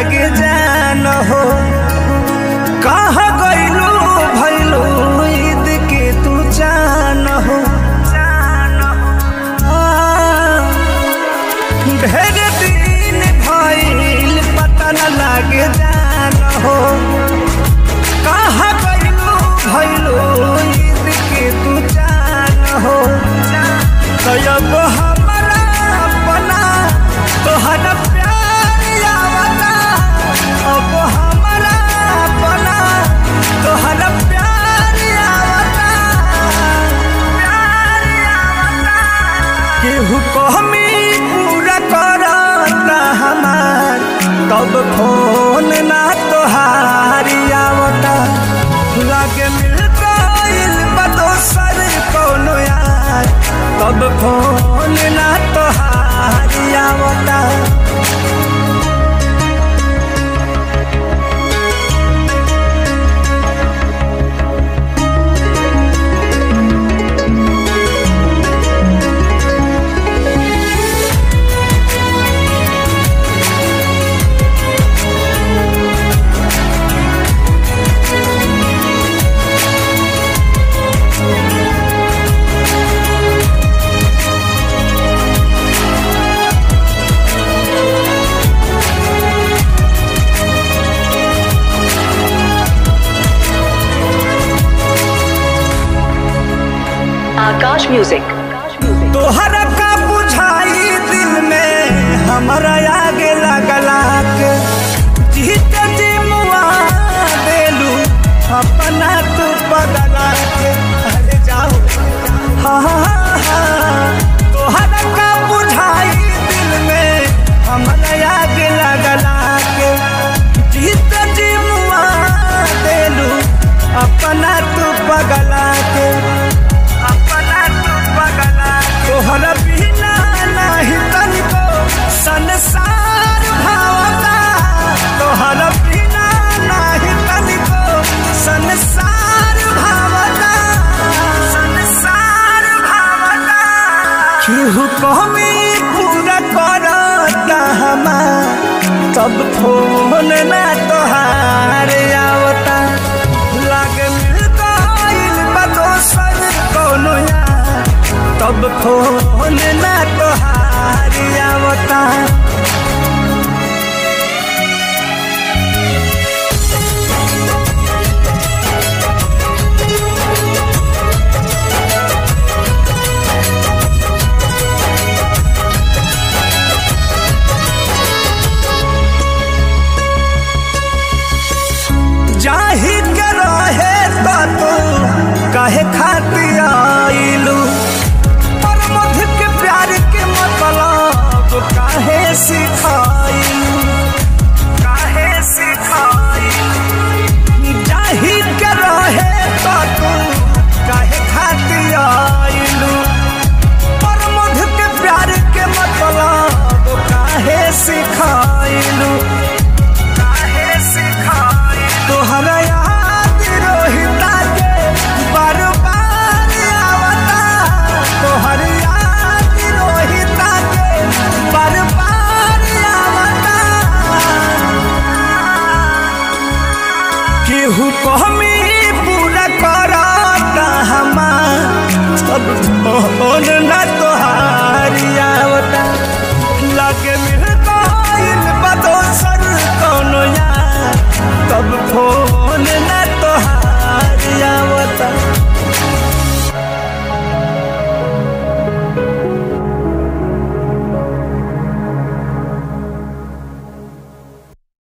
लागे जान हो कहाँ गइलू भइलू ईद के तू जान हो आ, ढेर दिन भइल पता न लागे जान हो कहाँ गइलू भइलू ईद के तू जान हो तब हमारा अपना तोहरा प्यार आवता अब हमारा अपना तोहरा प्यार आवता प्यार आवता केहू कहमी पूरा करता हमार तब फोन ना तोहारी आवता लागे मिल गइल बा दोसर कौनो यार तब फोन ना तोहारी आवता Akash Music. तोहरा का बुझाई दिल में हमारा आगे लगला के जीत जी मुआ देलू अपना तू बदला के अरे जाओ हाँ हाँ हाँ तोहरा का बुझाई दिल में हमारा आगे लगला के जीत जी मुआ देलू अपना तू बगला के अपना तू बगला तोहरा बिना नाही तनिको संसार भावता तोहरा बिना नाही तनिको संसार भावता संसार भावता केहू कहमी पूरा करता हमार तब फोन ना तोहार आवता लागे मिल गइल बा दोसर कौनो यार तब फोन ना तोहार आवता जाही के रहे तो तू काहे खातिर आइलू पर मध के प्यार के मतलब काहे सिखाइलू काहे सिखाइलू जाही के रहे तो तू काहे खातिर आइलू पर मध के प्यार के मतलब काहे सिखाइलू काहे सिखाई तोहरा याद रोहिता के बार बार आवता तोहर याद रोहिता के बार बार आवता केहू कहमी पूरा करता हमार सब फोन ना तोहारी आवता लागे मिल गइल बा दोसर कौनो यार तब फोन